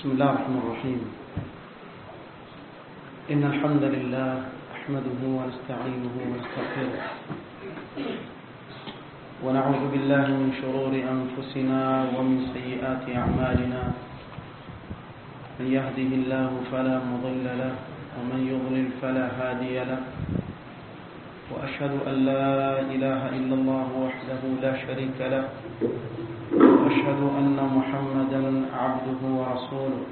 بسم الله الرحمن الرحيم إن الحمد لله أحمده ونستعينه ونستغفره ونعوذ بالله من شرور أنفسنا ومن سيئات أعمالنا من يهده الله فلا مضل له ومن يضلل فلا هادي له وأشهد أن لا إله إلا الله وحده لا شريك له وأشهد أن محمدا عبده ورسوله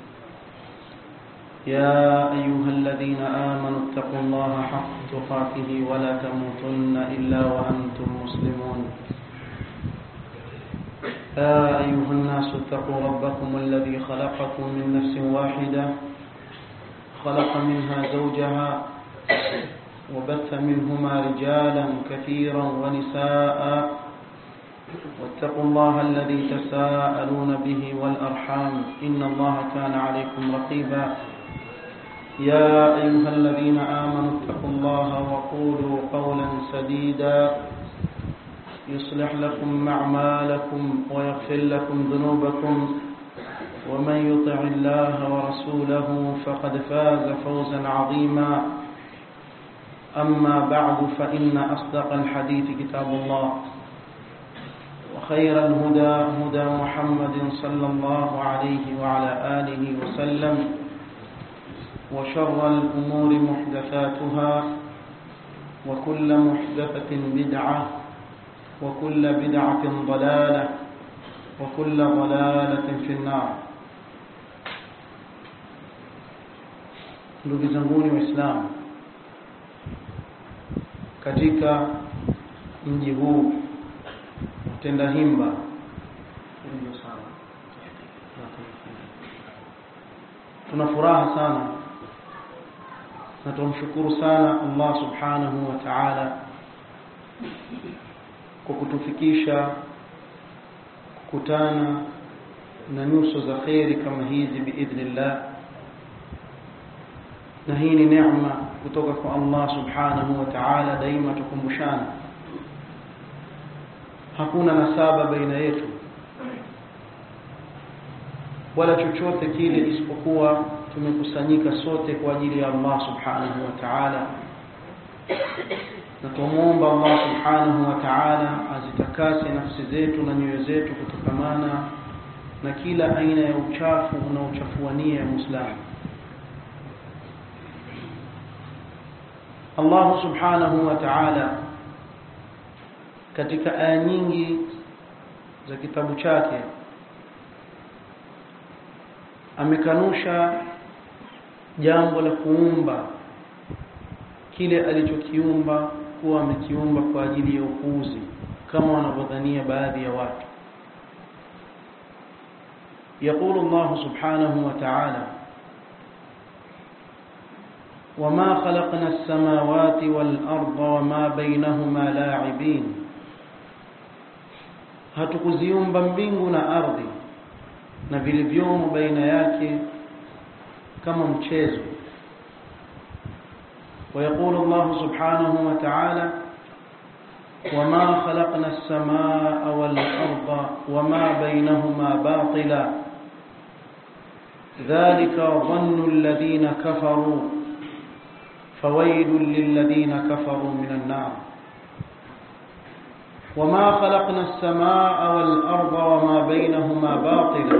يا أيها الذين آمنوا اتقوا الله حق تقاته ولا تموتن إلا وأنتم مسلمون يا أيها الناس اتقوا ربكم الذي خلقكم من نفس واحدة خلق منها زوجها وبث منهما رجالا كثيرا ونساء واتقوا الله الذي تساءلون به والأرحام إن الله كان عليكم رقيبا يا أيها الذين آمنوا اتقوا الله وقولوا قولا سديدا يصلح لكم أعمالكم ويغفر لكم ذنوبكم ومن يطع الله ورسوله فقد فاز فوزا عظيما أما بعد فإن أصدق الحديث كتاب الله وخير الهدى هدى محمد صلى الله عليه وعلى آله وسلم وشر الأمور محدثاتها وكل محدثة بدعة وكل بدعة ضلالة وكل ضلالة في النار ndugu zanguni waislamu katika mji huu tenda himba tuna furaha sana na tumshukuru sana Allah subhanahu wa ta'ala kwa kutufikisha kukutana na nyuso za kheri kama hizi biidhnillah na hii ni neema kutoka kwa Allah subhanahu wa ta'ala daima tukumbushana hakuna nasaba baina yetu wala chochote kile isipokuwa tumekusanyika sote kwa ajili ya Allah subhanahu wa ta'ala na tumuomba Allah subhanahu wa ta'ala azitakase nafsi zetu na nyoyo zetu kutokamana na kila aina ya uchafu unaochafua nia ya Muislamu Allah subhanahu wa ta'ala katika aya nyingi za kitabu chake amekanusha jambo la kuumba kile alichokiumba kuwa amekiumba kwa ajili ya upuuzi kama wanavyodhania baadhi ya watu يقول الله سبحانه وتعالى وما خلقنا السماوات والأرض وما بينهما لاعبين hatukuziumba mbingu na ardhi na vilivyomo baina yake kama mchezo ويقول الله سبحانه وتعالى وما خلقنا السماء والأرض وما بينهما باطلا ذلك ظن الذين كفروا فويل للذين كفروا من النار وما خلقنا السماء والأرض وما بينهما باطلا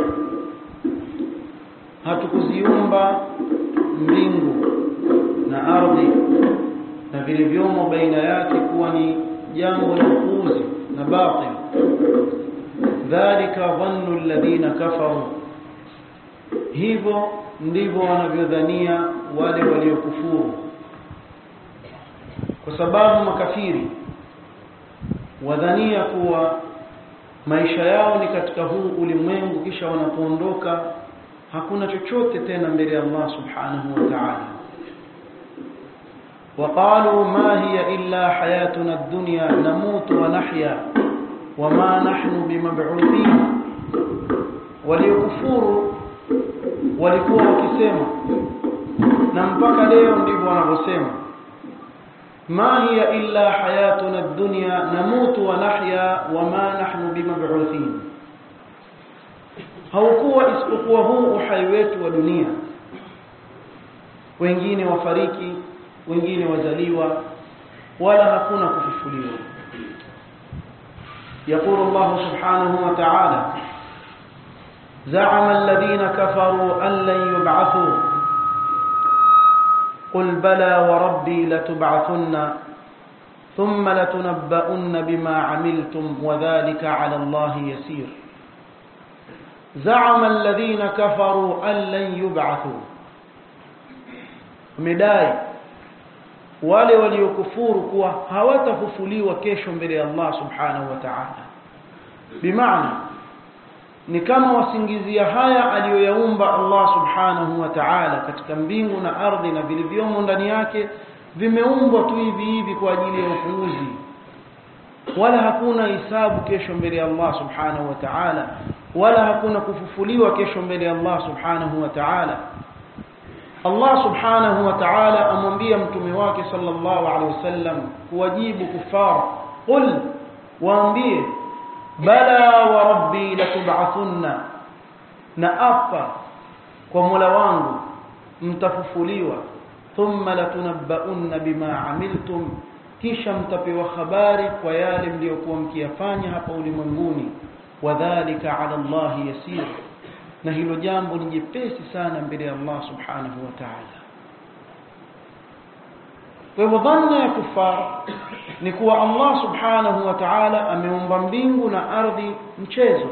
hatukuziumba mbingu na ardhi na vilivyomo baina yake kuwa ni jambo la upuuzi na batil dhalika dhannu alladhina kafaru hivyo ndivyo wanavyodhania wale waliokufuru kwa sababu makafiri wadhania kuwa maisha yao ni katika huu ulimwengu kisha wanapoondoka hakuna chochote tena mbele ya Allah subhanahu wa ta'ala وقالوا ما هي إلا حياتنا الدنيا نموت ونحيا وما نحن بمبعوثين وليكفروا walikuwa wakisema na mpaka leo ndivyo wanavyosema ما هي إلا حياتنا الدنيا نموت ونحيا وما نحن بمبعوثين haukuwa isipokuwa huu uhai wetu wa dunia wengine wafariki wengine wazaliwa wala hakuna kufufuliwa يقول الله سبحانه وتعالى زعم الذين كفروا أن لن يبعثوا قل بلى وربي لتبعثن ثم لتنبؤن بما عملتم وذلك على الله يسير زعم الذين كفروا أن لن يبعثوا مداي wale waliokufuru kuwa hawatafufuliwa kesho mbele ya Allah subhanahu wa ta'ala bimaana ni kama wasingizia haya aliyoyaumba Allah subhanahu wa ta'ala katika mbingu na ardhi na vilivyomo ndani yake vimeumbwa tu hivi hivi kwa ajili ya upuuzi wala hakuna hisabu kesho mbele ya Allah subhanahu wa ta'ala wala hakuna kufufuliwa kesho mbele ya Allah subhanahu wa ta'ala Allah subhanahu wa ta'ala amwambia mtume wake sallallahu alaihi wasallam kuwajibu kufara qul waambie bala wa rabbi latub'athunna na apa kwa Mola wangu mtafufuliwa thumma latunabbaunna bima amiltum kisha mtapewa habari kwa yale mliokuwa mkiyafanya hapa ulimwenguni wadhālika 'ala Allahi yasir na hilo jambo ni jepesi sana mbele ya Allah subhanahu wa ta'ala kwa hivyo dhanna ya kufar ni kuwa Allah subhanahu wa ta'ala ameumba mbingu na ardhi mchezo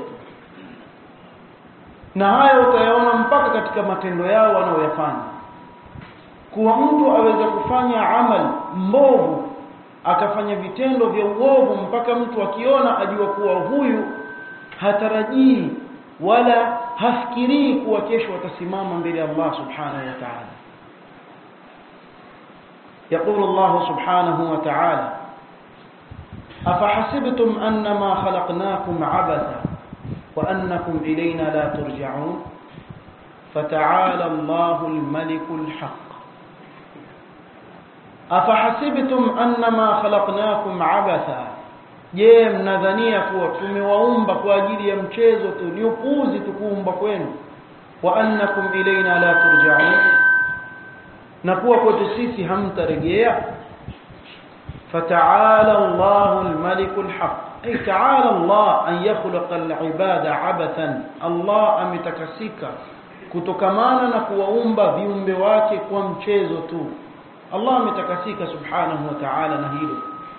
na hayo utayaona mpaka katika matendo yao wanaoyafanya kuwa mtu aweza kufanya amal mbovu akafanya vitendo vya uovu mpaka mtu akiona ajua kuwa huyu hatarajii wala hafikirii kuwa kesho atasimama mbele ya Allah subhanahu wa ta'ala يقول الله سبحانه وتعالى أفحسبتم أنما خلقناكم عبثا وأنكم إلينا لا ترجعون فتعالى الله الملك الحق أفحسبتم أنما خلقناكم عبثا je mnadhania kuwa tumewaumba kwa ajili ya mchezo tu ni upuuzi tukuumba kwenu wa annakum ilaina la turja'un na kuwa kwetu sisi hamtarejea fata'ala Allahu al-malik al-haq ay ta'ala Allah an yakhluqa al-ibada abathan Allah ametakasika kutokamana na kuwaumba viumbe wake kwa mchezo tu Allah ametakasika subhanahu wa ta'ala na hilo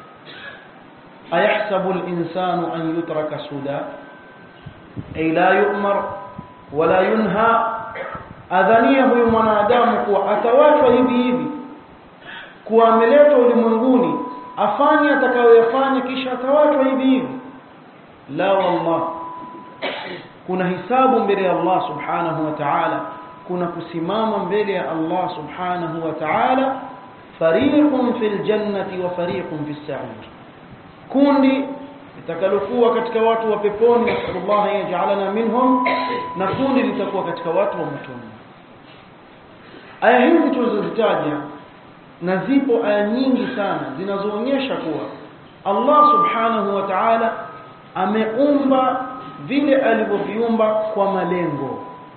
أيحسب الإنسان أن يترك سدى أي لا يؤمر ولا ينهى adhania huyu mwanadamu kuwa atawachwa hivi hivi kuwa ameletwa ulimwenguni afanye atakayoyafanya kisha atawachwa hivi hivi la wallah kuna hisabu mbele ya Allah subhanahu wa ta'ala kuna kusimama mbele ya Allah subhanahu wa ta'ala fariqun fil jannati wa fariqun fis sa'ir kundi litakalokuwa katika watu wa peponi nasallallahu yaj'alana minhum na kundi litakuwa katika watu wa motoni aya hizi tulizozitaja na zipo aya nyingi sana zinazoonyesha kuwa Allah subhanahu wa ta'ala ameumba vile alivyoviumba kwa malengo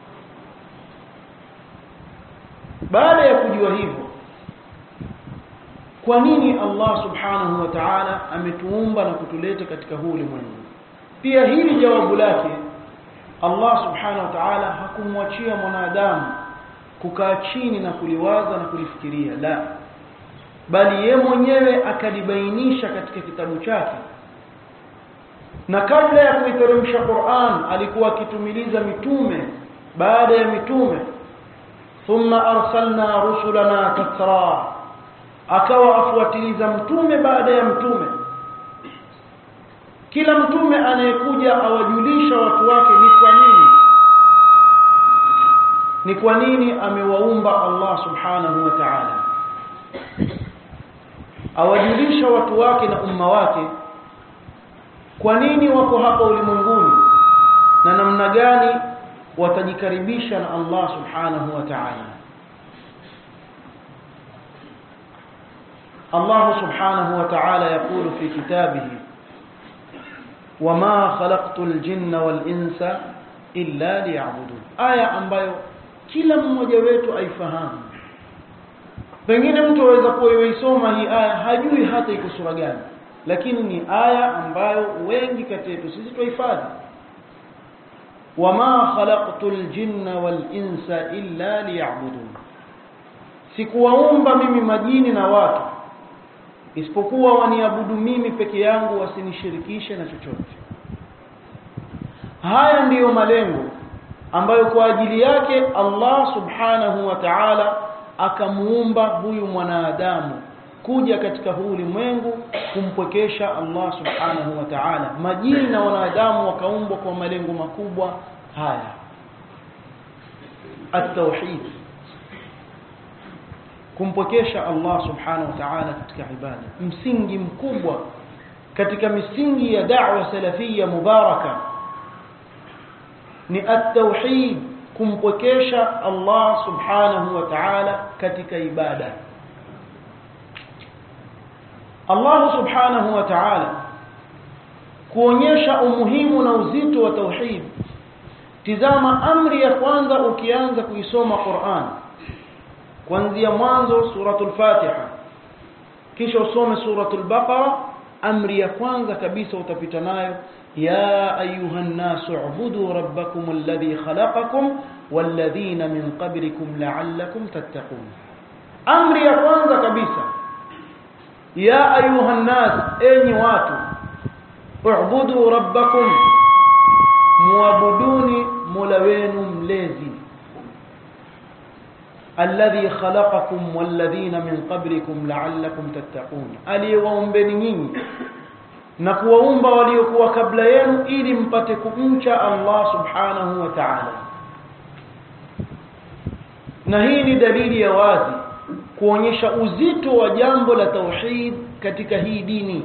baada ya kujua hivyo kwa nini Allah subhanahu wa ta'ala ametuumba na kutuleta katika huu ulimwengu pia hili jawabu lake Allah subhanahu wa ta'ala hakumwachia mwanadamu kukaa chini na kuliwaza na kulifikiria la bali ye mwenyewe akalibainisha katika kitabu chake na kabla ya kuiteremsha Qur'an alikuwa akitumiliza mitume baada ya mitume thumma arsalna rusulana tatra akawa afuatiliza mtume baada ya mtume kila mtume anayekuja awajulisha watu wake ni kwa nini ni kwa nini amewaumba Allah subhanahu wa ta'ala awajulisha watu wake na umma wake kwa nini wako hapa ulimwenguni na namna gani watajikaribisha na Allah subhanahu wa ta'ala الله سبحانه وتعالى يقول في كتابه وما خلقت الجن والإنس illa liya'budun aya ambayo kila mmoja wetu aifahamu pengine mtu aweza kuwa yuisoma hii aya hajui hata iko sura gani lakini ni aya ambayo wengi kati yetu sisi tuhifadhi wama khalaqtul jinna wal insa illa liya'budun sikuwaumba mimi majini na watu isipokuwa waniabudu mimi peke yangu wasinishirikishe na chochote haya ndiyo malengo ambayo kwa ajili yake Allah subhanahu wa ta'ala akamuumba huyu mwanadamu kuja katika huu ulimwengu kumpwekesha Allah subhanahu wa ta'ala majini na wanadamu wakaumbwa kwa malengo makubwa haya at-tauhid kumpwekesha Allah subhanahu wa ta'ala katika ibada msingi mkubwa katika misingi ya da'wa salafia mubaraka ni at-tauhid kumpwekesha Allah subhanahu wa ta'ala katika ibada Allah subhanahu wa ta'ala kuonyesha umuhimu na uzito wa tauhid tizama amri ya kwanza ukianza kuisoma Qur'an kuanzia mwanzo suratul Fatiha kisha usome suratul Baqara amri ya kwanza kabisa utapita nayo ya ayuhan nasu ubudu rabbakum alladhi khalaqakum walladhina min qablikum la'allakum tattaqun amri ya kwanza kabisa ya ayuhan nas enyi watu ubudu rabbakum muabuduni mola wenu mlezi alladhi khalaqakum walladhina min qablikum la'allakum tattaqun aliyewaumbeni nyinyi na kuwaumba waliokuwa kabla yenu ili mpate kumcha Allah subhanahu wa ta'ala na hii ni dalili ya wazi kuonyesha uzito wa jambo la tauhid katika hii dini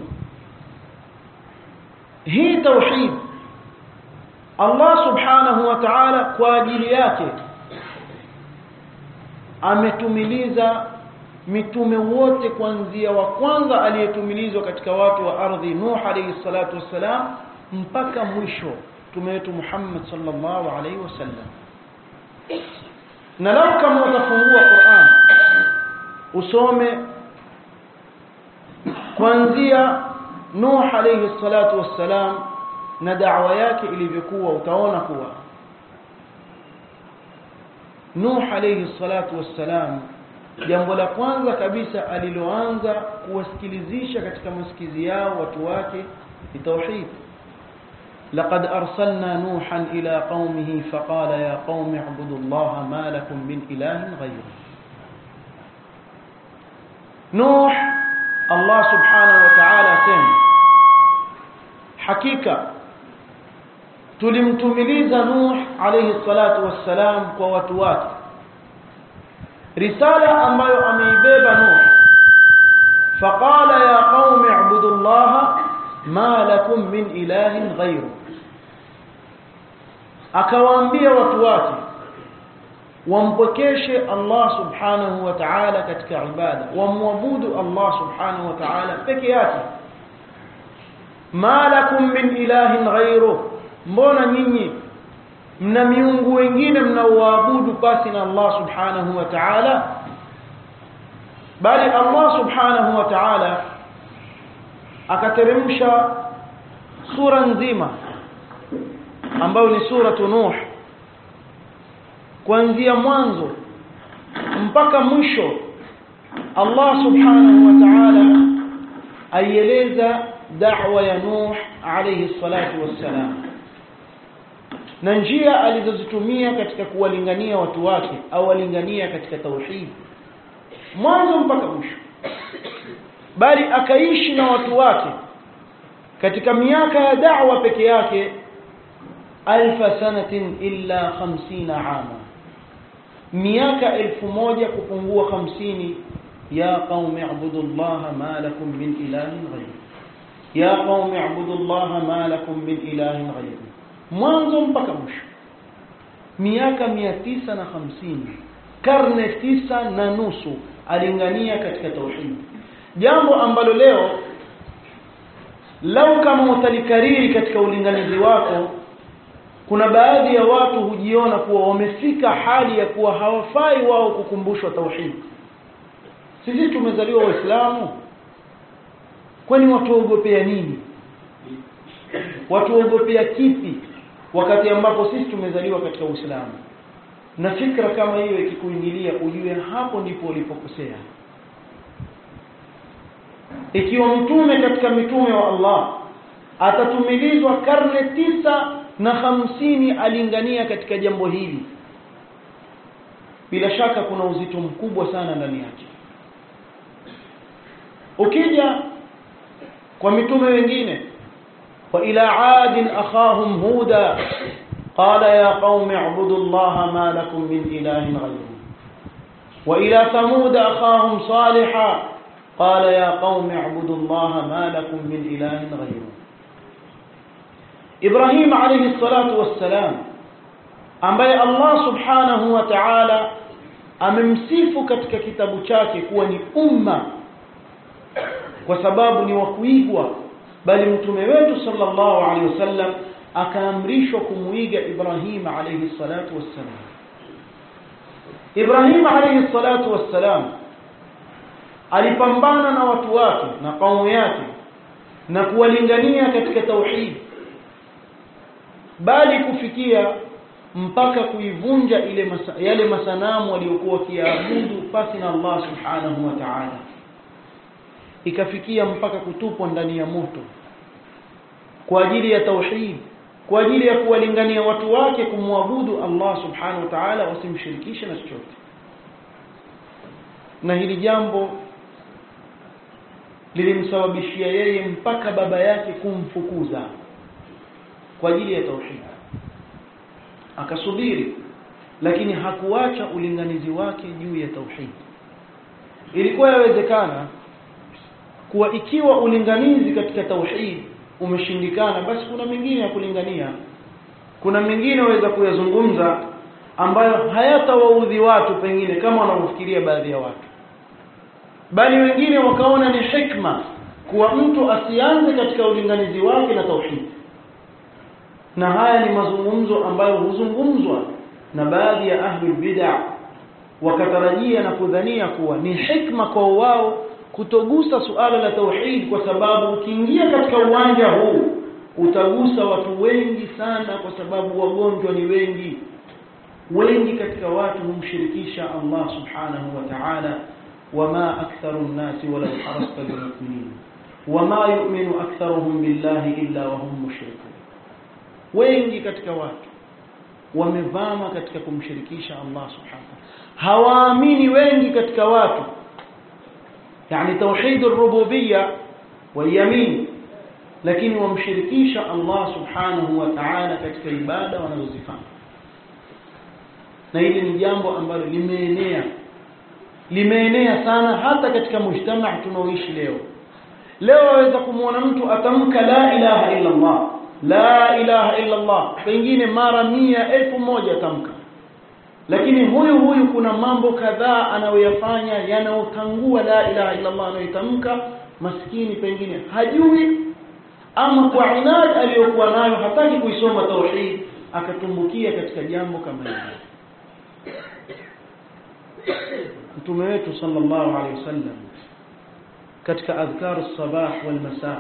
hii tauhid Allah subhanahu wa ta'ala kwa ajili yake ametumiliza mitume wote kuanzia wa kwanza aliyetumilizwa katika watu wa ardhi Nuh alayhi salatu wassalam mpaka mwisho mtume wetu Muhammad sallallahu alayhi wasallam na lau kama utafungua Qur'an usome kuanzia Nuh alayhi salatu wassalam na da'wa yake ilivyokuwa utaona kuwa Nuh alayhi salatu wassalam jambo la kwanza kabisa aliloanza kuwasikilizisha katika masikizi yao watu wake ni tauhid لقد أرسلنا نوحا إلى قومه فقال يا قوم اعبدوا الله ما لكم من إله غيره نوح الله سبحانه وتعالى سم حقيقة tulimtumiliza Nuh alayhi salatu wassalam kwa watu wake risala ambayo ameibeba Nuh faqala ya qaumi ibudu Allah ma lakum min ilahin ghayru akawaambia watu wake wampokeshe Allah subhanahu wa ta'ala katika ibada wamwabudu Allah subhanahu wa ta'ala peke yake ma lakum min ilahin ghayru mbona nyinyi mna miungu wengine mnaoabudu pasi na Allah subhanahu wa ta'ala bali Allah subhanahu wa ta'ala akateremsha sura nzima ambayo ni sura Nuh kuanzia mwanzo mpaka mwisho Allah subhanahu wa ta'ala aieleza da'wa ya Nuh alayhi salatu wassalam na njia alizozitumia katika kuwalingania watu wake au walingania katika tauhid mwanzo mpaka mwisho bali akaishi na watu wake katika miaka ya da'wa peke yake alfa sanatin illa 50 ama miaka elfu moja kupungua 50 ya qaumi ibudullaha ma lakum min ilahin ghayr ya qaumi ibudullaha ma lakum min ilahin ghayr mwanzo mpaka mwisho miaka 950 karne tisa na nusu alingania katika tauhid jambo ambalo leo lau kama utalikariri katika ulinganizi wako kuna baadhi ya watu hujiona kuwa wamefika hali ya kuwa hawafai wao kukumbushwa tauhid sisi tumezaliwa waislamu kwani watuogopea nini watuogopea kipi wakati ambapo sisi tumezaliwa katika uislamu na fikra kama hiyo ikikuingilia ujue hapo ndipo ulipokosea ikiwa mtume katika mitume wa Allah atatumilizwa karne tisa na hamsini alingania katika jambo hili bila shaka kuna uzito mkubwa sana ndani yake ukija kwa mitume wengine wa ila adin akhahum huda qala ya qaumi ibudu allaha ma lakum min ilahin ghayruhu wa ila thamud akhahum salihah قال يا قوم اعبدوا الله ما لكم من إله غيره إبراهيم عليه الصلاة والسلام ambaye Allah subhanahu wa ta'ala amemsifu katika kitabu chake kuwa ni umma kwa sababu ni wa kuigwa bali mtume wetu sallallahu alaihi wasallam akaamrishwa kumuiga Ibrahim alayhi salatu wassalam Ibrahim alayhi salatu wassalam alipambana na watu wake na kaumu yake na kuwalingania katika tauhid bali kufikia mpaka kuivunja ile masa, yale masanamu waliokuwa wakiabudu pasi na Allah subhanahu wa ta'ala ikafikia mpaka kutupwa ndani ya moto kwa ajili ya tauhid kwa ajili ya kuwalingania watu wake kumwabudu Allah subhanahu wa ta'ala wasimshirikishe na chochote na hili jambo lilimsababishia yeye mpaka baba yake kumfukuza kwa ajili ya tauhid akasubiri lakini hakuacha ulinganizi wake juu ya tauhid ilikuwa yawezekana kuwa ikiwa ulinganizi katika tauhid umeshindikana basi kuna mengine ya kulingania kuna mengine waweza kuyazungumza ambayo hayatawaudhi watu pengine kama wanavyofikiria baadhi ya watu bali wengine wakaona ni hikma kuwa mtu asianze katika ulinganizi wake na tauhid na haya ni mazungumzo ambayo huzungumzwa na baadhi ya ahli bid'ah wakatarajia na kudhania kuwa ni hikma kwa wao kutogusa suala la tauhid kwa sababu ukiingia katika uwanja huu utagusa watu wengi sana kwa sababu wagonjwa ni wengi wengi katika watu humshirikisha Allah subhanahu wa ta'ala wama aktharu an-nasi walau harasta bimu'minin wama yu'minu aktharuhum billahi illa wa hum mushrikun wengi katika watu wamevama katika kumshirikisha Allah subhanahu hawaamini wengi katika watu yani tauhid ar-rububiyya wal-yamin lakini wamshirikisha Allah subhanahu wa ta'ala katika ibada wanazozifanya na hili ni jambo ambalo limeenea limeenea sana hata katika mujtamaa tunaoishi leo leo waweza kumwona mtu atamka la ilaha illa Allah la ilaha illa Allah pengine mara mia elfu moja tamka lakini huyu huyu kuna mambo kadhaa anayoyafanya yanayotangua la ilaha illa Allah anayoitamka maskini pengine hajui ama kwa inad aliyokuwa nayo hataki kuisoma tauhid akatumbukia katika jambo kama hili mtume wetu sallallahu alaihi wasallam katika adhkaru sabah wal masa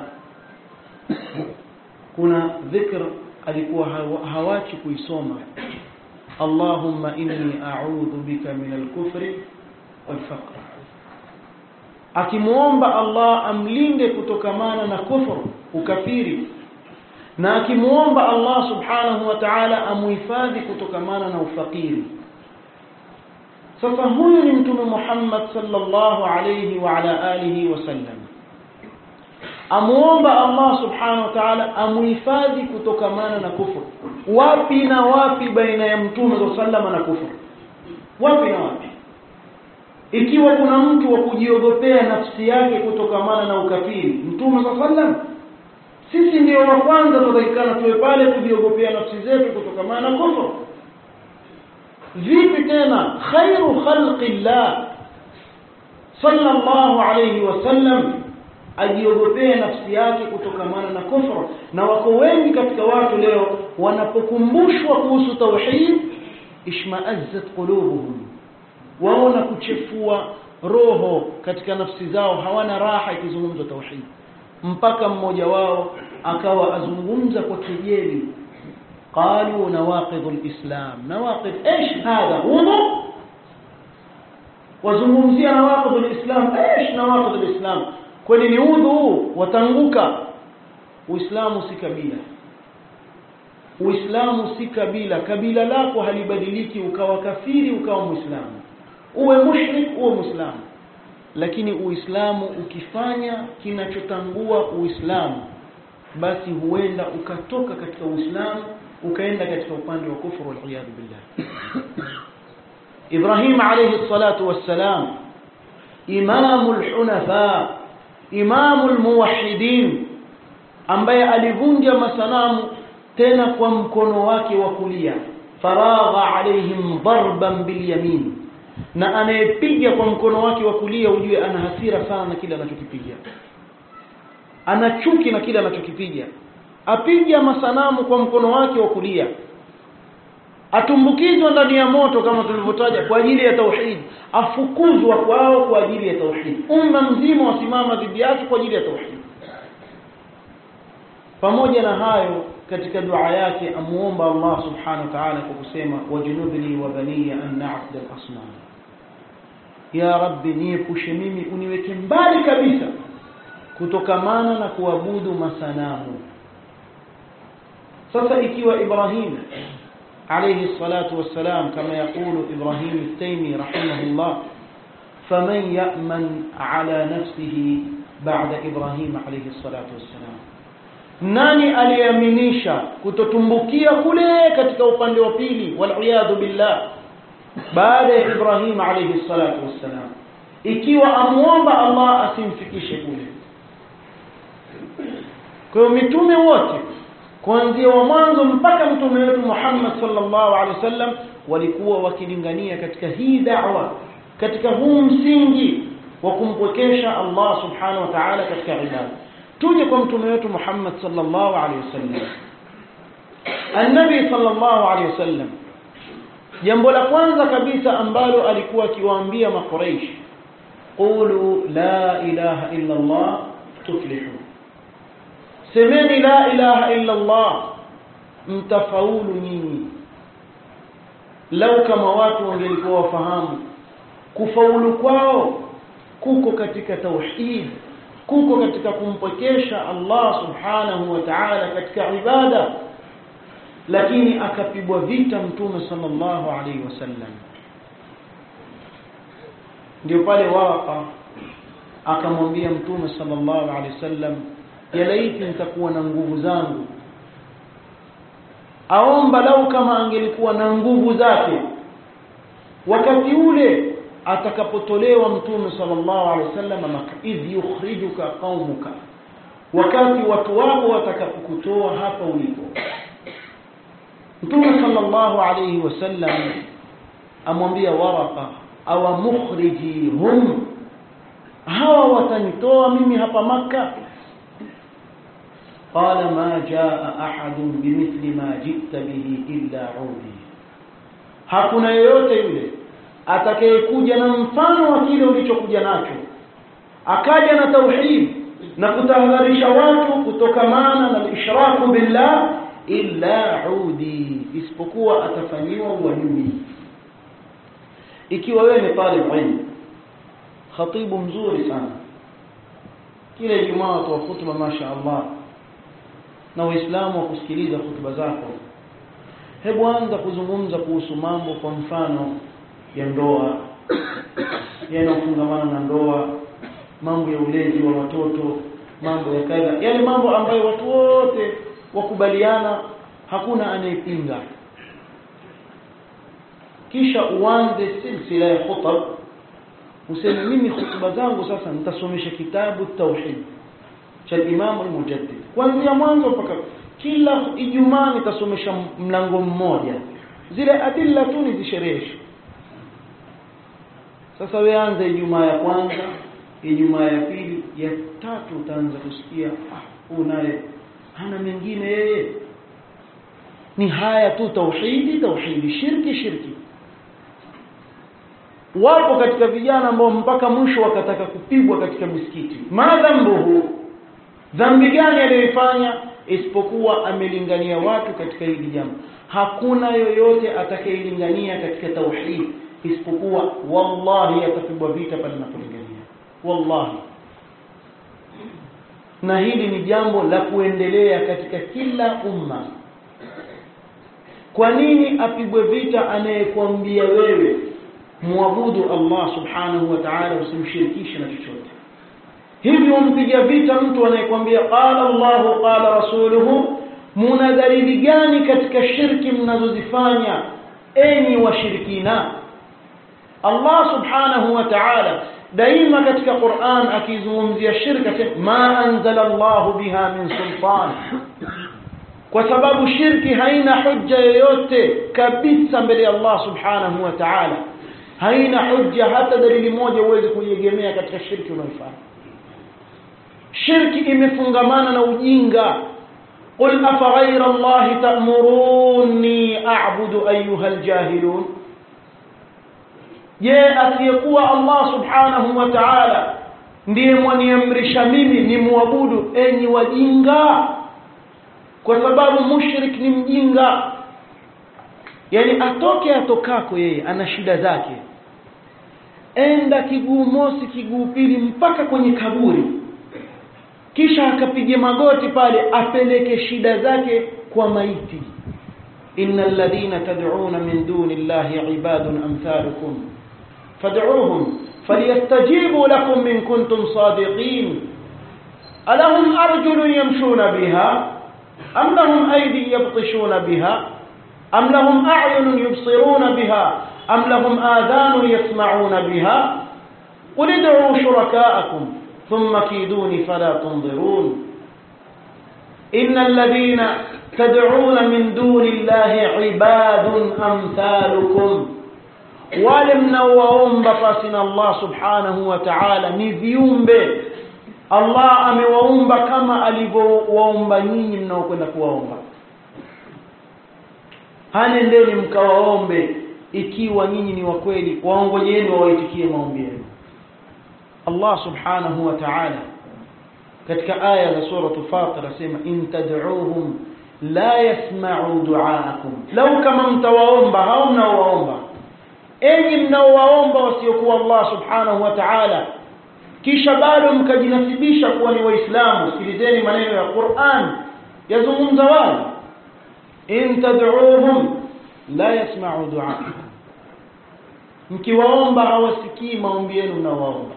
kuna dhikr alikuwa hawachi kuisoma Allahumma inni a'udhu bika min al-kufri wal faqr akimuomba Allah amlinde kutokamana na kufru ukafiri na akimuomba Allah subhanahu wa ta'ala amuhifadhi kutokamana na ufakiri sasa huyu ni mtume Muhammad sallallahu alayhi wa ala alihi wasallam amuomba Allah subhanahu wa ta'ala amuhifadhi kutokamana na kufuru wapi na wapi baina ya mtume sallama na kufuru wapi na wapi ikiwa kuna mtu wa kujiogopea nafsi yake kutokamana na ukafiri mtume sallam sisi ndio wa kwanza tutakikana tuwe pale kujiogopea nafsi zetu kutokamana na kufuru vipi tena khairu khalqillah sallallahu alayhi wasallam ajiogopee nafsi yake kutokamana na kufra na wako wengi katika watu leo wanapokumbushwa kuhusu tauhid ishmaazzat qulubuhum waona kuchefua roho katika nafsi zao hawana raha ikizungumzwa tauhid mpaka mmoja wao akawa azungumza kwa kejeli qalu nawaqidhu alislam nawaqid ايش هذا wudu wazungumzia nawaqidhu alislam ايش nawaqidhu alislam kwani ni udhu watanguka uislamu si kabila uislamu si kabila kabila lako halibadiliki ukawa kafiri ukawa muislamu uwe mushrik uwe muislamu lakini uislamu ukifanya kinachotangua uislamu basi huenda ukatoka katika uislamu ukaenda katika upande wa kufuru wal billah Ibrahim alayhi salatu wassalam imamul hunafa imamul muwahhidin ambaye alivunja masanamu tena kwa mkono wake wa kulia faragha alaihim darban bilyamin na anayepiga kwa mkono wake wa kulia ujue ana hasira sana na kile anachokipiga ana chuki na kile anachokipiga apiga masanamu kwa mkono wake wa kulia atumbukizwa ndani ya moto kama tulivyotaja kwa ajili ya tauhid afukuzwa kwao kwa ajili ya tauhid umma mzima wasimama dhidi yake kwa ajili ya tauhid pamoja na hayo katika dua yake amuomba Allah subhanahu wa ta'ala kwa kusema wajnubni wa baniya an na'bud al-asnam ya rabbi niepushe mimi uniweke mbali kabisa kutokamana na kuabudu masanamu sasa ikiwa Ibrahim alayhi salatu wassalam kama yakulu Ibrahim al-Taymi rahimahullah faman ya'man ala nafsihi ba'da Ibrahim alayhi salatu wassalam nani aliyeaminisha kutotumbukia kule katika upande wa pili wal billah baada ya Ibrahim alayhi salatu wassalam ikiwa amuomba Allah asimfikishe kule kwa hiyo mitume wote kuanzia wa mwanzo mpaka mtume wetu Muhammad sallallahu alaihi wasallam walikuwa wakilingania katika hii da'wa katika huu msingi wa kumpwekesha Allah subhanahu wa ta'ala katika ibada tuje kwa mtume wetu Muhammad sallallahu alaihi wasallam Annabi sallallahu alaihi wasallam jambo la kwanza kabisa ambalo alikuwa akiwaambia makuraish qulu la ilaha illa Allah tuflihu semeni la ilaha illa Allah mtafaulu nyinyi lau kama watu wangelikuwa wafahamu kufaulu kwao kuko katika tauhid kuko katika kumpokesha Allah subhanahu wa ta'ala katika ibada lakini akapigwa vita mtume sallallahu alaihi wasallam ndio pale Waraqa akamwambia mtume sallallahu alaihi wasallam ya laiti nitakuwa na nguvu zangu aomba lau kama angelikuwa na nguvu zake wakati ule atakapotolewa mtume sallallahu alaihi wasallam maka idh yukhrijuka qaumuka wakati watu wako watakapokutoa hapa ulipo mtume sallallahu alaihi wasallam amwambia waraqa awa mukhriji hum hawa watanitoa mimi hapa maka قال ما جاء أحد بمثل ما جئت به إلا عودي hakuna yeyote yule atakayekuja na mfano wa kile ulichokuja nacho akaja na tauhid na kutahadharisha watu kutokamana na ishraku billah illa udi isipokuwa atafanyiwa uadui ikiwa wewe ni talib ilm khatibu mzuri sana kila Ijumaa watoa hutuba masha Allah na waislamu wa kusikiliza hutuba zako hebu anza kuzungumza kuhusu mambo kwa mfano ya ndoa yanayofungamana na ndoa mambo ya ulezi wa watoto mambo ya kadha yale mambo ambayo watu wote wakubaliana hakuna anayepinga kisha uanze silsila ya khutab useme mimi hutuba zangu sasa nitasomesha kitabu tauhid cha Imam al-Mujaddid kuanzia mwanzo mpaka kila Ijumaa nitasomesha mlango mmoja zile adilla tu nizishereheshe sasa wewe anza Ijumaa ya kwanza Ijumaa ya pili ya tatu utaanza kusikia ah huyu naye hana mengine yeye ni haya tu tauhidi tauhidi shirki shirki wapo katika vijana ambao mpaka mwisho wakataka kupigwa katika misikiti madhambuhu dhambi gani aliyoifanya isipokuwa amelingania watu katika hili jambo hakuna yoyote atakayelingania katika tauhid isipokuwa wallahi atapigwa vita pale anapolingania wallahi na hili ni jambo la kuendelea katika kila umma kwa nini apigwe vita anayekwambia wewe muabudu Allah subhanahu wa ta'ala usimshirikishe na chochote hivi umpiga vita mtu anayekwambia qala Allahu qala rasuluhu muna dalili gani katika shirki mnazozifanya enyi washirikina Allah subhanahu wa ta'ala daima katika Qur'an akizungumzia shirka ma anzala Allah biha min sultan kwa sababu shirki haina hujja yoyote kabisa mbele ya Allah subhanahu wa ta'ala haina hujja hata dalili moja uweze kuiegemea katika shirki unaoifanya shirki imefungamana na ujinga قل أفغير الله تأمروني أعبد أيها الجاهلون je asiyekuwa Allah subhanahu wa ta'ala ndiye mwaniamrisha mimi ni muabudu enyi wajinga kwa sababu mushrik ni mjinga yani atoke atokako yeye ana shida zake enda kiguu mosi kiguu pili mpaka kwenye kaburi kisha akapige magoti pale apeleke shida zake kwa maiti innal ladina tad'una min duni llahi ibadun amthalukum fad'uuhum falyastajibu lakum in kuntum sadiqin alahum arjulun yamshuna biha am lahum aydi yabtishuna biha am lahum a'yunun yubsiruna biha am lahum adhanun yasma'una biha qul id'u shuraka'akum ثم كيدوني فلا تنظرون إن الذين تدعون من دون الله عباد أمثالكم wale mnaowaomba pasi na Allah subhanahu wa ta'ala ni viumbe Allah amewaumba kama alivyowaumba nyinyi mnaokwenda kuwaomba hanendeni mkawaombe ikiwa nyinyi ni wa kweli waongojeni wawaitikie maombi yenu Allah subhanahu wa ta'ala katika aya za sura Fatir asema in tad'uuhum la yasma'u du'aakum law kama mtawaomba hao mnaowaomba enyi mnaowaomba wasiokuwa Allah subhanahu wa ta'ala kisha bado mkajinasibisha kuwa ni waislamu sikilizeni maneno ya Qur'an yazungumza wazi in tad'uuhum la yasma'u du'aakum mkiwaomba hawasikii maombi yenu mnaowaomba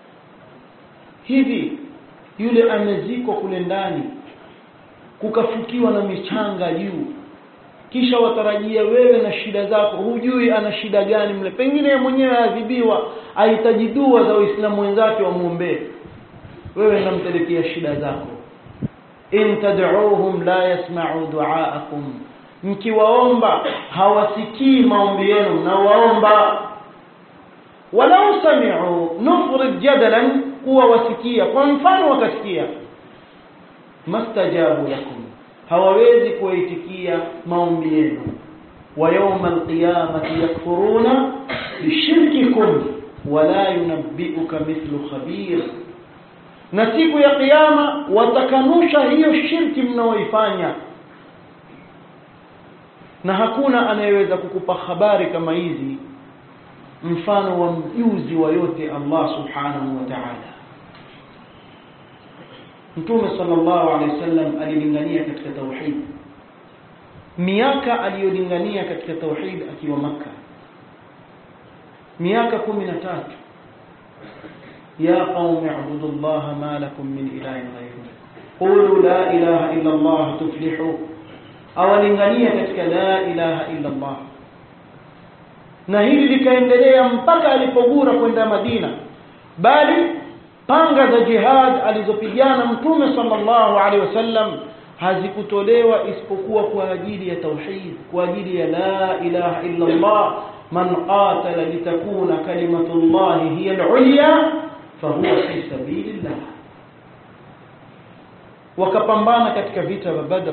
hivi yule amezikwa kule ndani kukafukiwa na michanga juu kisha watarajia wewe na shida zako hujui ana shida gani mle pengine mwenyewe adhibiwa ahitaji dua za waislamu wenzake wamwombee wewe nampelekea shida zako in tad'uuhum la yasma'u du'aakum mkiwaomba hawasikii maombi yenu mnawaomba walau sami'u nufrid jadalan kuwa wasikia kwa mfano wakasikia mastajabu lakum hawawezi kuwaitikia maombi yenu wa yawma alqiyamati yakfuruna bishirkikum wala yunabbi'uka mithlu khabir na siku ya kiyama watakanusha hiyo shirki mnaoifanya na hakuna anayeweza kukupa habari kama hizi mfano wa mjuzi wa yote Allah subhanahu wa ta'ala Mtume sallallahu alaihi wasallam alilingania katika tauhid miaka aliyolingania katika tauhid akiwa maka miaka 13 ya qaumi ibudu Allah ma lakum min ilahin ghayruhu qulu la ilaha illa Allah tuflihu awalingania katika la ilaha illa Allah na hili likaendelea mpaka alipogura kwenda Madina bali panga za jihad alizopigana mtume sallallahu alaihi wasallam hazikutolewa isipokuwa kwa ajili ya tauhid kwa ajili ya la ilaha illa Allah man qatala litakuna kalimatu Allah hiya al-ulya fahuwa fi sabilillah wakapambana katika vita vya Badr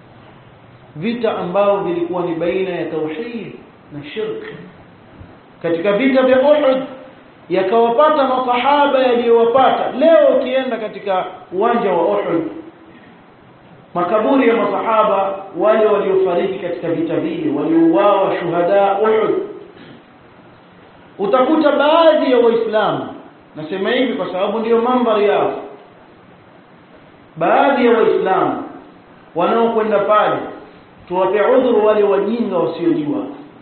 vita ambao vilikuwa ni baina ya tauhid na shirk katika vita vya Uhud yakawapata masahaba yaliyowapata leo ukienda katika uwanja wa Uhud makaburi ya masahaba wale waliofariki katika vita vile waliouawa shuhada Uhud utakuta baadhi ya waislamu nasema hivi kwa sababu ndiyo mandhari yao baadhi ya waislamu wanaokwenda pale tuwape udhuru wale wajinga wasiojua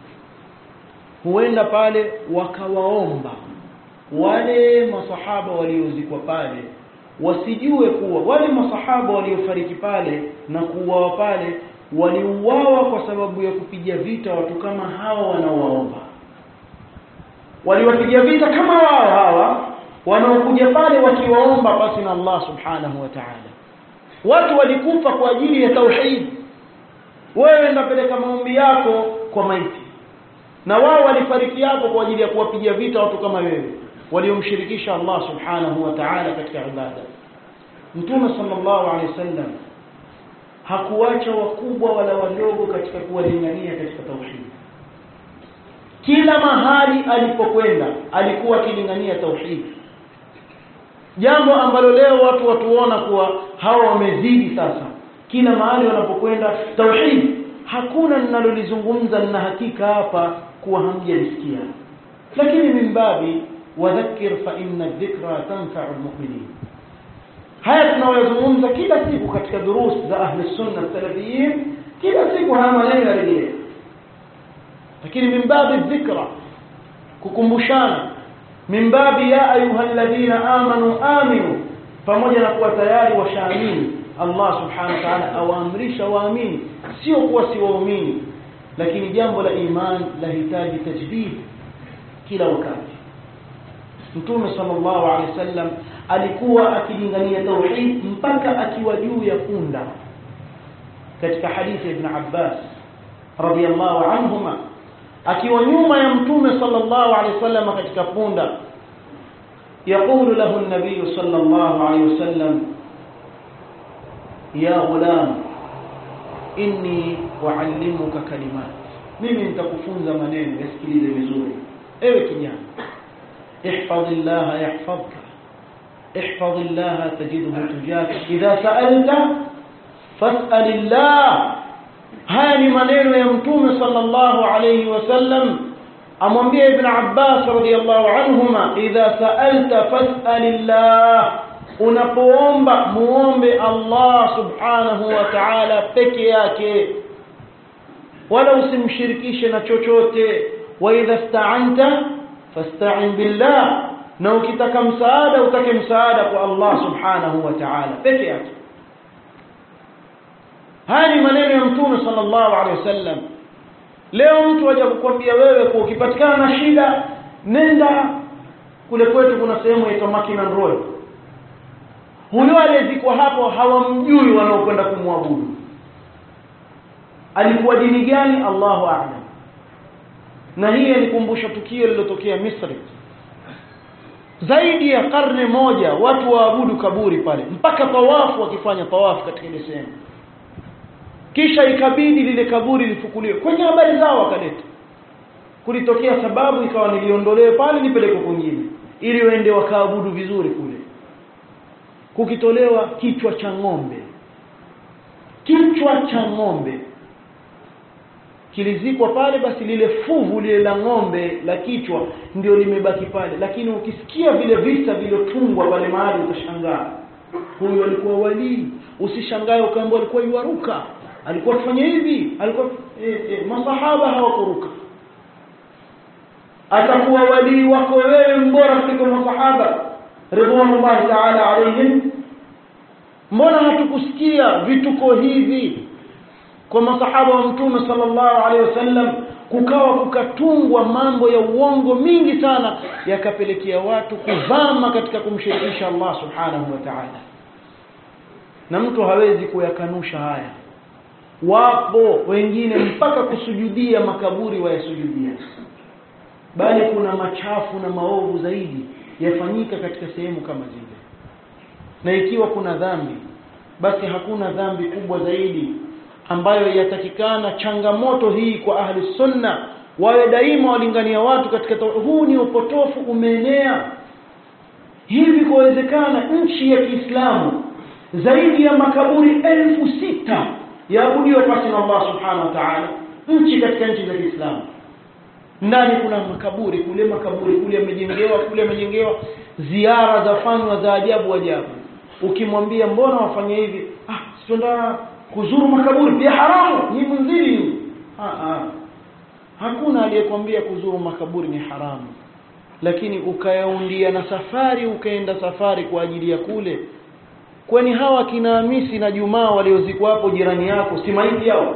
huenda pale wakawaomba wale masahaba waliozikwa pale wasijue kuwa wale masahaba waliofariki pale na kuuawa pale waliuawa kwa sababu ya kupiga vita watu kama hawa wanaowaomba waliwapiga vita kama wao hawa wanaokuja pale wakiwaomba basi na Allah subhanahu wa ta'ala watu walikufa kwa ajili ya tauhid wewe ndapeleka maombi yako kwa maiti na wao walifariki hapo kwa ajili ya kuwapiga vita watu kama wewe waliomshirikisha Allah subhanahu wa ta'ala katika ibada Mtume sallallahu alaihi wasallam hakuacha wakubwa wala wadogo katika kuwalingania katika tauhid kila mahali alipokwenda alikuwa akilingania tauhid jambo ambalo leo watu watuona kuwa hawa wamezidi sasa kila mahali wanapokwenda tauhid hakuna ninalolizungumza nina hakika hapa kuwa hamjalisikia lakini mimbabi wadhakkir fa inna dhikra tanfa'u almu'minin haya tunayozungumza kila siku katika durus za ahli sunna salafiyin kila siku haya maneno yarejea lakini mimbabi dhikra kukumbushana mimbabi ya ayuha alladhina amanu aminu pamoja na kuwa tayari washaamini Allah subhanahu wa ta'ala awaamrisha waamini sio kuwa si waumini lakini jambo la iman lahitaji tajdid kila wakati Mtume sallallahu alaihi wasallam alikuwa akilingania tauhid mpaka akiwa juu ya punda katika hadithi ya Ibn Abbas radiyallahu anhuma akiwa nyuma ya Mtume sallallahu alaihi wasallam katika punda يقول له النبي صلى الله عليه وسلم يا غلام inni uallimuka kalimat mimi nitakufunza maneno yasikilize vizuri ewe kijana ihfazillah yahfazka ihfazillah tajidhu tujaka idha sa'alta fas'alillah haya ni maneno ya mtume sallallahu alayhi wasallam amwambia ibn abbas radiyallahu anhuma idha sa'alta fas'alillah unapoomba muombe Allah subhanahu wa ta'ala peke yake wala usimshirikishe na chochote wa idha sta'anta fasta'in billah na ukitaka msaada utake msaada kwa Allah subhanahu wa ta'ala peke yake haya ni maneno ya mtume sallallahu alaihi wasallam leo mtu aje kukwambia wewe kwa ukipatikana na shida nenda kule kwetu kuna sehemu inaitwa Makinan Road huyo aliyezikwa hapo hawamjui wanaokwenda kumwabudu alikuwa dini gani Allahu a'lam na hii alikumbusha tukio lililotokea Misri zaidi ya karne moja watu waabudu kaburi pale mpaka tawafu wakifanya tawafu katika ile sehemu kisha ikabidi lile kaburi lifukuliwe kwenye habari zao wakaleta kulitokea sababu ikawa niliondolewe pale nipelekwe kwingine ili waende wakaabudu vizuri kule kukitolewa kichwa cha ng'ombe kichwa cha ng'ombe kilizikwa pale basi lile fuvu lile la ng'ombe la kichwa ndio limebaki pale lakini ukisikia vile visa vilotungwa pale mahali utashangaa huyu alikuwa walii usishangae ukaambiwa alikuwa yuaruka alikuwa kufanya hivi alikuwa e, e, masahaba hawakuruka atakuwa walii wako wewe mbora kuliko masahaba ridwanullahi ta'ala alayhim mbona hatukusikia vituko hivi kwa masahaba wa mtume sallallahu alaihi wasallam kukawa kukatungwa mambo ya uongo mingi sana yakapelekea watu kuvama katika kumshirikisha Allah subhanahu wa ta'ala na mtu hawezi kuyakanusha haya wapo wengine mpaka kusujudia makaburi wayasujudia bali kuna machafu na maovu zaidi yafanyika katika sehemu kama zile na ikiwa kuna dhambi basi hakuna dhambi kubwa zaidi ambayo yatakikana changamoto hii kwa ahli sunna wawe daima walingania watu katika huu ni upotofu umeenea hivi kuwezekana nchi ya Kiislamu zaidi ya makaburi elfu sita yaabudiwa pasi na Allah subhanahu wa ta'ala nchi katika nchi za Kiislamu ndani kuna makaburi kule makaburi kule yamejengewa kule yamejengewa ziara zafanywa za ajabu ajabu ukimwambia mbona wafanya hivi ah sitenda kuzuru makaburi pia haramu ni mzili ah, ah. hakuna aliyekwambia kuzuru makaburi ni haramu lakini ukayaundia na safari ukaenda safari kwa ajili ya kule kwani hawa kina Hamisi na Jumaa waliozikwa hapo jirani yako si maiti yao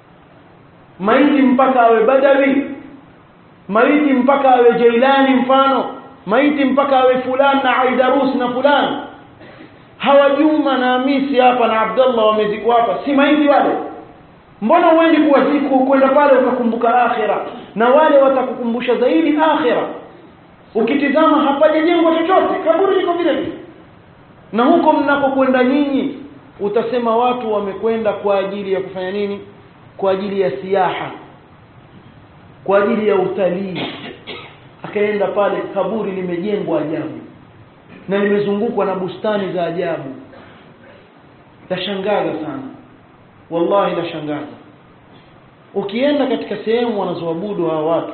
maiti mpaka awe Badawi maiti mpaka awe Jailani mfano maiti mpaka awe fulani na Aidarus na fulani hawa Juma na Hamisi hapa na Abdullah wamezikwa hapa si maiti wale mbona uendi kuwaziku kwenda pale ukakumbuka akhira na wale watakukumbusha zaidi akhira ukitizama hapajajengwa chochote kaburi liko vile vile na huko mnakokwenda nyinyi utasema watu wamekwenda kwa ajili ya kufanya nini kwa ajili ya siaha kwa ajili ya utalii akaenda pale kaburi limejengwa ajabu na limezungukwa na bustani za ajabu tashangaza sana wallahi lashangaza ukienda katika sehemu wanazoabudu hawa watu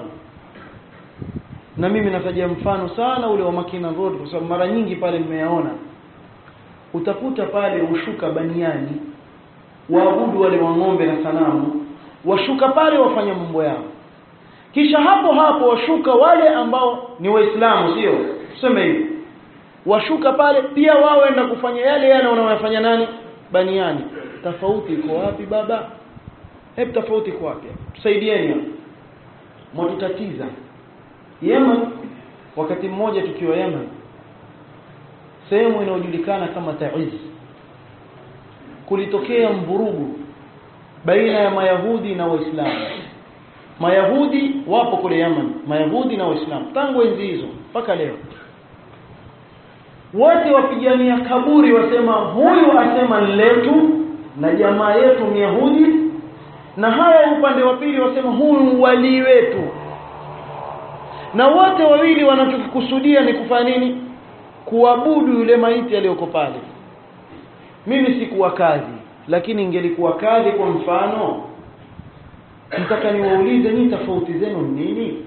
na mimi nataja mfano sana ule wa Makina Road kwa sababu mara nyingi pale nimeyaona utakuta pale ushuka baniani waabudu wale wa ng'ombe na sanamu washuka pale wafanya mambo yao kisha hapo hapo washuka wale ambao ni waislamu sio tuseme hivi washuka pale pia wao enda kufanya yale yale wanayofanya nani baniani tofauti iko wapi baba hebu tofauti iko wapi tusaidieni mwatutatiza Yemen wakati mmoja tukiwa Yemen sehemu inayojulikana kama Taiz kulitokea mvurugu baina ya Mayahudi na Waislamu Mayahudi wapo kule Yemen Mayahudi na Waislamu tangu enzi hizo mpaka leo wote wapigania kaburi wasema huyu asema letu na jamaa yetu Myahudi na hawa upande wa pili wasema huyu wali wetu na wote wawili wanachokikusudia ni kufanya nini kuabudu yule maiti aliyoko pale mimi sikuwa kadhi lakini ingelikuwa kadhi kwa mfano mtaka niwaulize ni tofauti zenu nini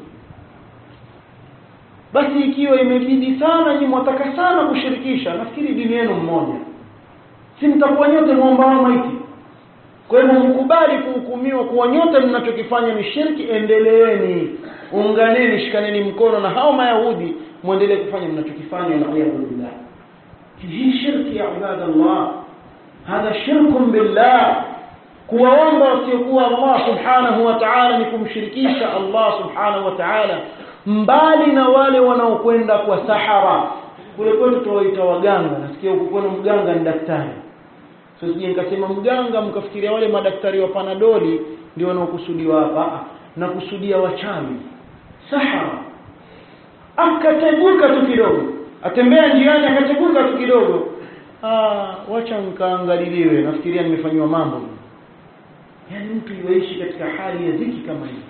basi ikiwa imebidi sana nyinyi mwataka sana kushirikisha nafikiri dini yenu mmoja si mtakuwa nyote muomba maiti kwa hivyo mkubali kuhukumiwa kuwa nyote mnachokifanya ni shirki endeleeni unganeni shikaneni mkono na hao mayahudi muendelee kufanya mnachokifanya na iyadhu billah hii shirki ya ibadallah hadha shirkun billah kuwaomba wasiokuwa Allah subhanahu wa ta'ala ni kumshirikisha Allah subhanahu wa ta'ala mbali na wale wanaokwenda kwa sahara kule kwetu tuwaita waganga nasikia huko kwenu mganga ni daktari so sije nikasema mganga mkafikiria wale madaktari wa panadoli ndio wanaokusudiwa hapa na kusudia wachawi sahara akateguka tu kidogo atembea njiani akateguka tu kidogo ah wacha nikaangaliliwe nafikiria nimefanywa mambo yani mtu iwaishi katika hali ya dhiki kama hii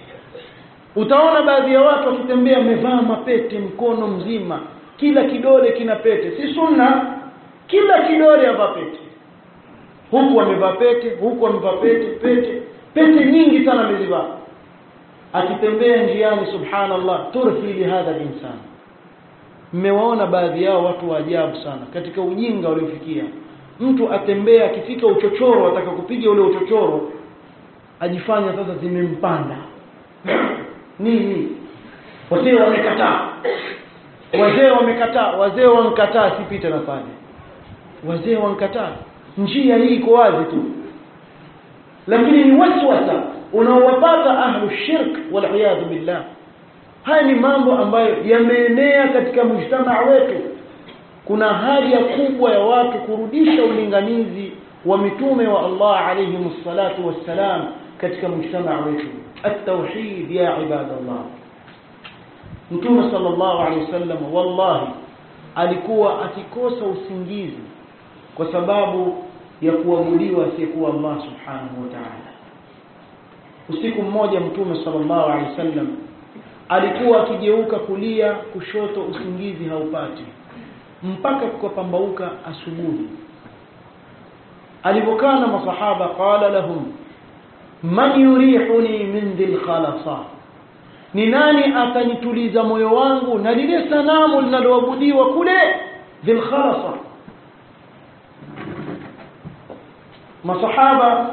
utaona baadhi ya watu wakitembea wamevaa mapete mkono mzima kila kidole kina pete si sunna kila kidole avaa pete huku amevaa pete huku amevaa pete pete pete nyingi sana amezivaa akitembea njiani subhanallah turhi li hadha insan mmewaona baadhi yao watu wa ajabu sana katika ujinga waliofikia mtu atembea akifika uchochoro ataka kupiga ule uchochoro ajifanya sasa zimempanda nini wazee wamekataa wazee wamekataa wazee wankataa sipita na pale wazee wankataa njia hii iko wazi tu lakini ni waswasa unaowapata ahlu shirk wal billah haya ni mambo ambayo yameenea katika mujtamaa wetu kuna haja kubwa ya watu kurudisha ulinganizi wa mitume wa Allah alayhi salatu wassalam katika mujtamaa wetu at-tauhid ya ibadallah mtume sallallahu alayhi wasallam wallahi alikuwa akikosa usingizi kwa sababu ya kuabudiwa asiyekuwa Allah subhanahu wa ta'ala usiku mmoja mtume sallallahu alaihi wasallam alikuwa akigeuka kulia kushoto usingizi haupati mpaka kukapambauka asubuhi alipokaa na masahaba qala lahum man yurihuni min dhil khalasa ni nani atanituliza moyo wangu na lile sanamu linaloabudiwa kule dhil khalasa masahaba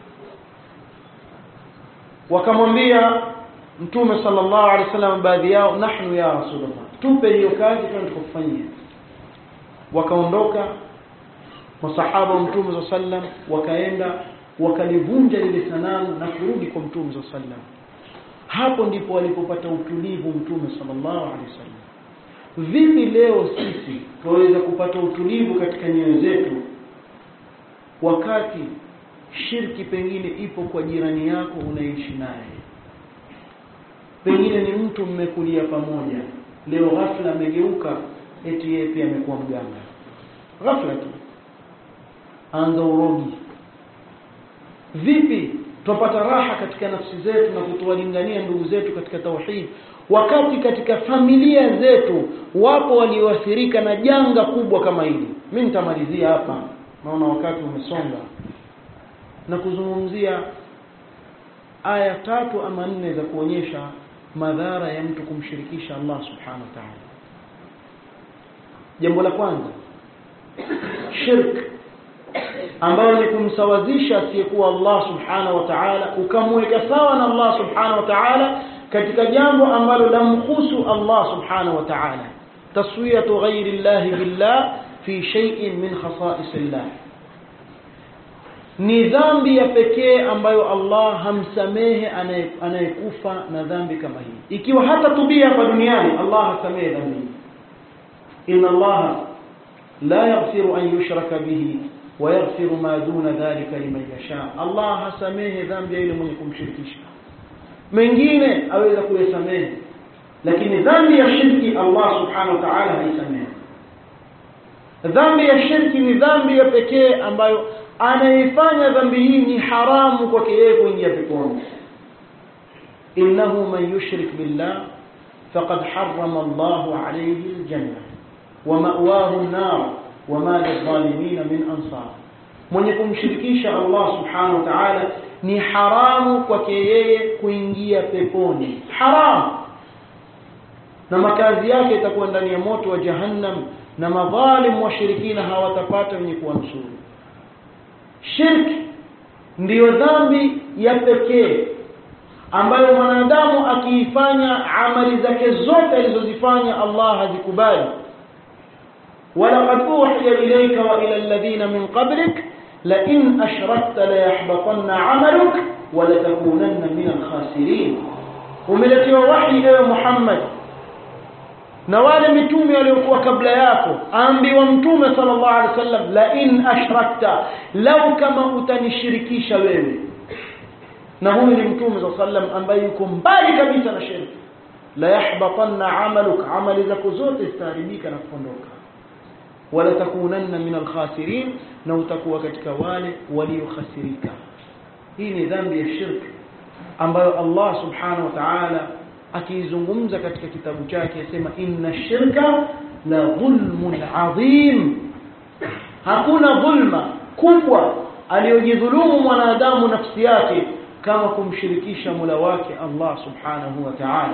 wakamwambia mtume sallallahu alaihi wasallam baadhi yao nahnu ya rasulullah tupe hiyo kazi twende tukufanyia wakaondoka masahaba wa mtume sallallahu alaihi wasallam wakaenda wakalivunja lile sanamu na kurudi kwa mtume sallallahu alaihi wasallam hapo ndipo walipopata utulivu mtume sallallahu alaihi wasallam vipi leo sisi tunaweza kupata utulivu katika nyoyo zetu wakati shirki pengine ipo kwa jirani yako unaishi naye pengine ni mtu mmekulia pamoja leo ghafla amegeuka eti yeye pia amekuwa mganga ghafla tu anza urogi vipi tupata raha katika nafsi zetu na kutowalingania ndugu zetu katika tauhid wakati katika familia zetu wapo walioathirika na janga kubwa kama hili mimi nitamalizia hapa naona wakati umesonga na kuzungumzia aya tatu ama nne za kuonyesha madhara ya mtu kumshirikisha Allah subhanahu wa ta'ala jambo la kwanza shirk ambayo ni kumsawazisha asiyekuwa Allah subhanahu wa ta'ala ukamweka sawa na Allah subhanahu wa ta'ala katika jambo ambalo lamhusu Allah subhanahu wa ta'ala taswiyatu ghairi Allah billah fi shay'in min khasa'is Allah ni dhambi ya pekee ambayo Allah hamsamehe anayekufa na dhambi kama hii ikiwa hata tubia hapa duniani Allah hasamehe dhambi inna Allah la yaghfiru an yushraka bihi wa yaghfiru ma duna dhalika liman yasha Allah hasamehe dhambi ya yule mwenye kumshirikisha mengine aweza kuyasamehe lakini dhambi ya shirki Allah subhanahu wa ta'ala haisamehe dhambi ya shirki ni dhambi ya pekee ambayo anaifanya dhambi hii ni haramu kwake yeye kuingia peponi innahu man yushrik billah faqad harrama Allahu alayhi aljanna wa ma'wahu an-nar wa ma lidh-dhalimin min ansar mwenye kumshirikisha Allah subhanahu wa ta'ala ni haramu kwake yeye kuingia peponi haramu na makazi yake itakuwa ndani ya moto wa jahannam na madhalim washirikina hawatapata wenye kuwanusuru shirki ndiyo dhambi ya pekee ambayo mwanadamu akiifanya amali zake zote alizozifanya Allah hazikubali ولقد أوحي إليك وإلى الذين من قبلك لئن أشركت ليحبطن عملك ولتكونن من الخاسرين وملتي وحي يا محمد na wale mitume waliokuwa kabla yako aambiwa mtume sallallahu alaihi wasallam la in ashrakta lau kama utanishirikisha wewe na huyu ni mtume sallallahu alaihi wasallam ambaye yuko mbali kabisa na shirki la yahbatanna amaluk amali zako zote zitaharibika na kuondoka wala takunanna min alkhasirin na utakuwa katika wale waliokhasirika hii ni dhambi ya shirki ambayo Allah subhanahu wa ta'ala akiizungumza katika kitabu chake asema inna shirka la dhulmun adhim hakuna dhulma kubwa aliyojidhulumu mwanadamu nafsi yake kama kumshirikisha Mola wake Allah subhanahu wa ta'ala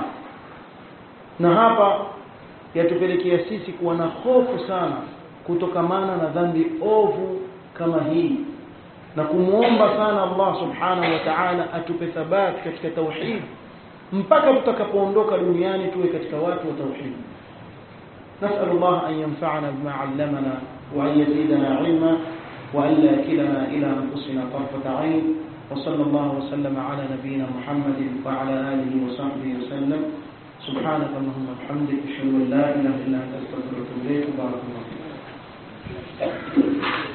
na hapa yatupelekea sisi kuwa na hofu sana kutokamana na dhambi ovu kama hii na kumuomba sana Allah subhanahu wa ta'ala atupe thabati katika tauhid mpaka tutakapoondoka duniani tuwe katika watu wa tauhid نسأل الله أن ينفعنا بما علمنا وأن يزيدنا علما وأن لا كلنا إلى أنفسنا طرفة عين وصلى الله وسلم على نبينا محمد وعلى آله وصحبه وسلم سبحانك اللهم وبحمدك أشهد أن لا إله إلا أنت أستغفرك وأتوب إليك بارك الله فيك